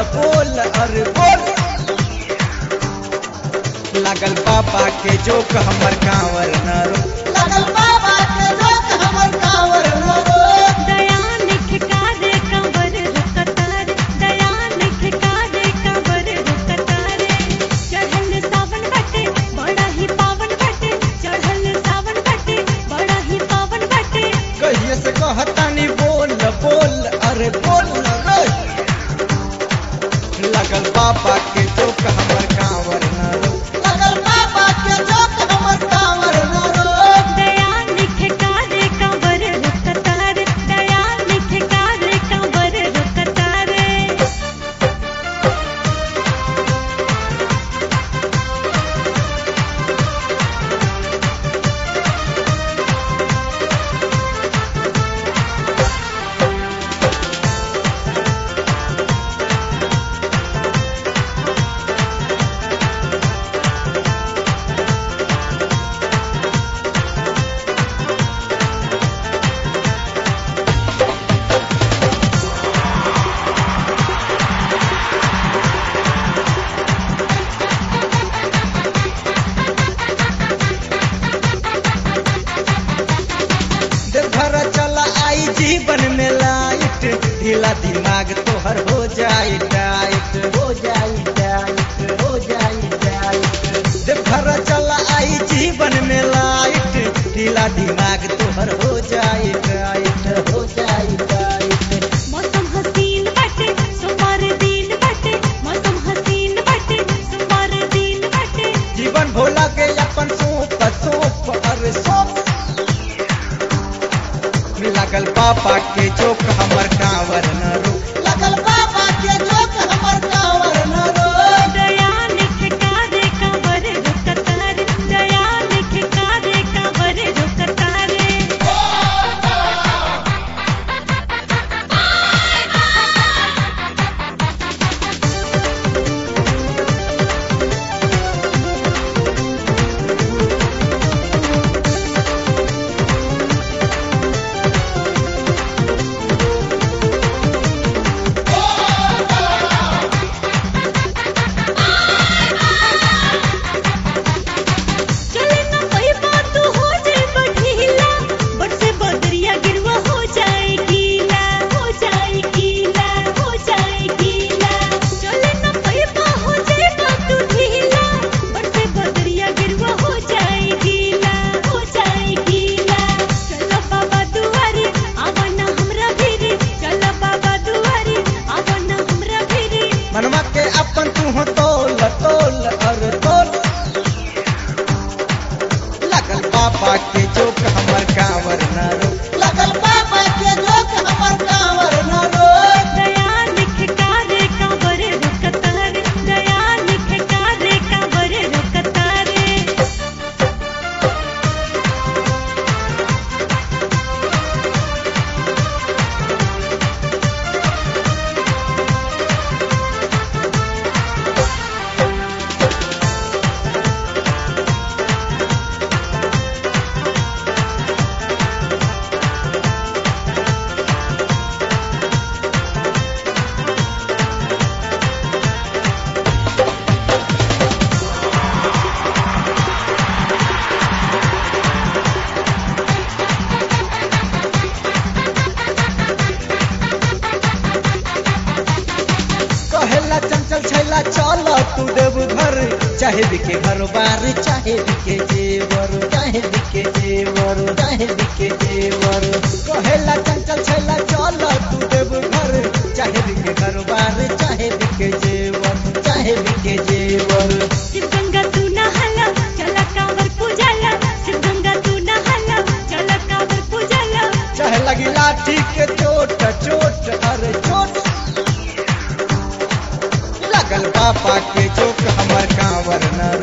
बोल अरे बोल लागल पापा के जोक हमर कांवर न रो लगल बाबा के जोक हमर कांवर न रो दयाल खिकारे कंवर रुकतारे दयाल खिकारे कंवर रुकतारे चढ़ल सावन बटे बड़ा ही पावन बटे चढ़ल सावन बटे बड़ा ही पावन बटे कहिए से कहतानी बोल बोल अरे बोल न रो लागल पापा के जोक हमर कांवर न रो लगल बाबा के जोक हमर कांवर न रो दयाल खिकारे कंवर रुकतारे दयाल खिकारे कंवर रुकतारे देवघर चला आई जीवन में लाइट ढीला दिमाग तोहर हो जाए टाइट हो जाई टाइट हो जाई टाइट देवघर चला आई जीवन में लाइट ढीला दिमाग तोहर हो जाए टाइट हो जाई टाइट मौसम हसीन बटे सुमार दिन बटे मौसम हसीन बटे सुमार दिन बटे जीवन भोला के अपन सोप सोप अरे सोप लागल पापा के जोक हमर कांवर न रो लगल बाबा के जोक हमर कांवर न रो दयाल खिकारे कंवर रुकतारे दयाल खिकारे कंवर रुकतारे चले ना कोई बात तू हो जाए बढ़ीला बट से बदरिया गिरवा हो जाए गीला हो जाए गीला हो जाए गीला चले ना कोई बात हो जाए बात तू ढीला बट से बदरिया गिरवा हो जाए गीला हो जाए गीला चलो बाबा दुआरे आवा ना हमरा भीरे चलो बाबा दुआरे आवा ना हमरा भीरे मनवा के अपन तू हो तोल तोल अरे तोल लागल पापा के जोक हमर कांवर न रो लगल बाबा के जोक हमर कांवर न रो दयाल खिकारे कंवर रुकतारे दयाल खिकारे कंवर रुकतारे कहेला चंचल छैला चल तू देव घर चाहे बिके घर बार चाहे बिके जेवर चाहे बिके जेवर चाहे बिके जेवर कहेला चंचल छैला चल तू देव घर चाहे बिके घर बार चाहे बिके जेवर चाहे बिके जेवर शिव गंगा तू नहाला चला कांवर पूजाला शिव गंगा तू नहाला चला कांवर पूजाला चाहे लगी लाठी के चोट चोट अरे चोट लगल पापा के जोक हमर कांवर न